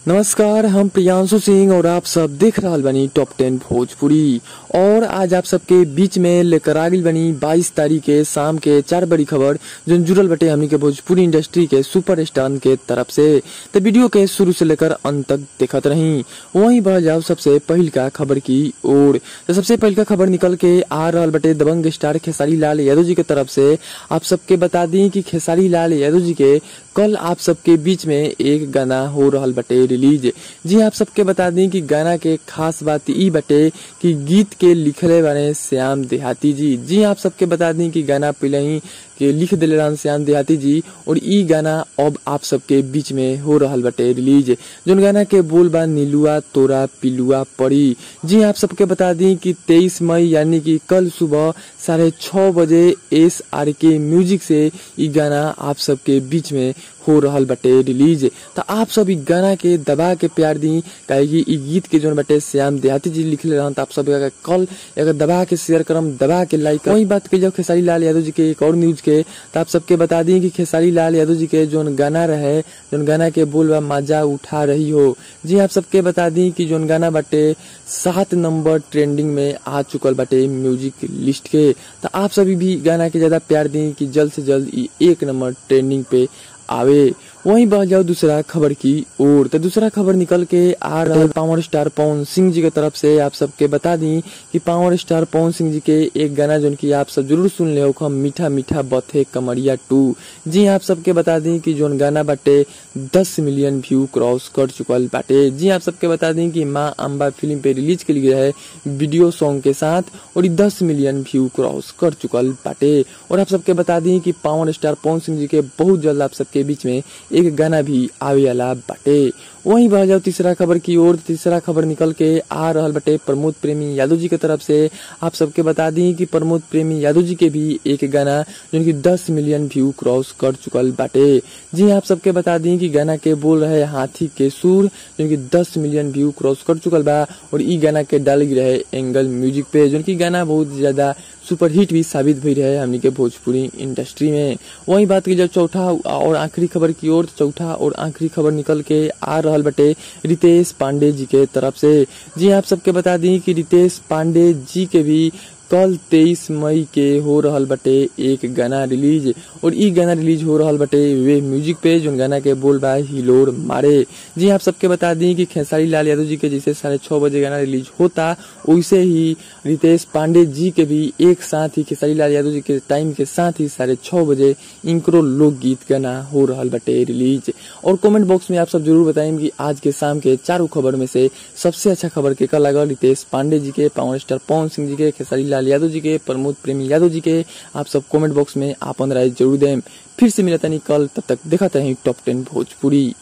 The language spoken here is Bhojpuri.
नमस्कार हम प्रियांशु सिंह और आप सब देख रहल बनी टॉप टेन भोजपुरी और आज आप सबके बीच में लेकर आ गइल बनी 22 तारीख के शाम के चार बड़ी खबर जो जुड़ल बटे हमनी के भोजपुरी इंडस्ट्री के सुपर स्टार के तरफ से तो वीडियो के शुरू से लेकर अंत तक देखत रही वहीं बढ़ जाओ सबसे पहिल का खबर की ओर तो सबसे पहिल का खबर निकल के आ रहल बटे दबंग स्टार खेसारी लाल यादव जी के तरफ से आप सबके बता दी कि खेसारी लाल यादव जी के कल आप सबके बीच में एक गाना हो रहल बटे रिलीज जी आप सबके बता दी कि गाना के खास बात ई बटे कि गीत के लिखले बने श्याम देहाती जी जी आप सबके बता दी कि गाना पहले ही के लिख दिले रहन श्याम देहाती जी और ई गाना अब आप सबके बीच में हो रहल बटे रिलीज जोन गाना के बोल बा नीलुआ तोरा पिलुआ पड़ी जी आप सबके बता दी कि 23 मई यानी कि कल सुबह साढ़े छः बजे एस आर के म्यूजिक से ई गाना आप सबके बीच में हो रहल बटे रिलीज तो आप सब ई गाना के दबा के प्यार दी काहे कि ई गीत के जोन बटे श्याम देहाती जी लिखले रहन तो आप सब एकरा कल अगर दबा के शेयर करम दबा के लाइक वही बात के जब खेसारी लाल यादव जी के एक और न्यूज के तो आप सबके बता दी कि खेसारी लाल यादव जी के जोन गाना रहे जोन गाना के बोल बा मजा उठा रही हो जी आप सबके बता दी कि जोन गाना बटे सात नंबर ट्रेंडिंग में आ चुकल बटे म्यूजिक लिस्ट के तो आप सभी भी गाना के ज्यादा प्यार दी कि जल्द से जल्द ई एक नंबर ट्रेंडिंग पे आवे वहीं बढ़ जाओ दूसरा खबर की ओर तो दूसरा खबर निकल के आ रहा है पावर स्टार पवन सिंह जी की तरफ से आप सबके बता दी कि पावर स्टार पवन सिंह जी के एक गाना जो कि आप सब जरूर सुन ले हो मीठा मीठा बथे कमरिया टू जी आप सबके बता दी कि जोन गाना बाटे 10 मिलियन व्यू क्रॉस कर चुकल बाटे जी आप सबके बता दी कि माँ अम्बा फिल्म पे रिलीज के लिए है वीडियो सॉन्ग के साथ और दस मिलियन व्यू क्रॉस कर चुकल बाटे और आप सबके बता दी कि पावर स्टार पवन सिंह जी के बहुत जल्द आप सबके बीच में एक गाना भी आवे वाला बाटे वहीं बढ़ जाओ तीसरा खबर की ओर तीसरा खबर निकल के आ रहल बटे प्रमोद प्रेमी यादव जी के तरफ से आप सबके बता दी कि प्रमोद प्रेमी यादव जी के भी एक गाना जो कि 10 मिलियन व्यू क्रॉस कर चुकल बाटे जी आप सबके बता दी कि गाना के बोल रहे हाथी के सुर जो कि 10 मिलियन व्यू क्रॉस कर चुकल बा और ई गाना के डाल रहे एंगल म्यूजिक पे जो कि गाना बहुत ज्यादा सुपर हिट भी साबित भई रहे हमनी के भोजपुरी इंडस्ट्री में वही बात की जब चौथा और आखिरी खबर की ओर चौथा और आखिरी खबर निकल के आ रहल बटे रितेश पांडे जी के तरफ से जी आप सबके बता दी कि रितेश पांडे जी के भी कल 23 मई के हो रहल बटे एक गाना रिलीज और ई गाना रिलीज हो रहल बटे वे म्यूजिक पे जो गाना के बोल बा हिलोर मारे जी आप सबके बता दी कि खेसारी लाल यादव जी के जैसे साढ़े छह बजे गाना रिलीज होता वैसे ही रितेश पांडे जी के भी एक साथ ही खेसारी लाल यादव जी के टाइम के साथ ही साढ़े छह बजे इंक्रो लोकगीत गाना हो रहल बटे रिलीज और कमेंट बॉक्स में आप सब जरूर बताएं कि आज के शाम के चारों खबर में से सबसे अच्छा खबर के कल लगा रितेश पांडे जी के पावर स्टार पवन सिंह जी के खेसारी लाल यादव जी के प्रमोद प्रेमी यादव जी के आप सब कमेंट बॉक्स में आपन राय जरूर दें फिर से मिलता नहीं कल तब तक देखा ही टॉप टेन भोजपुरी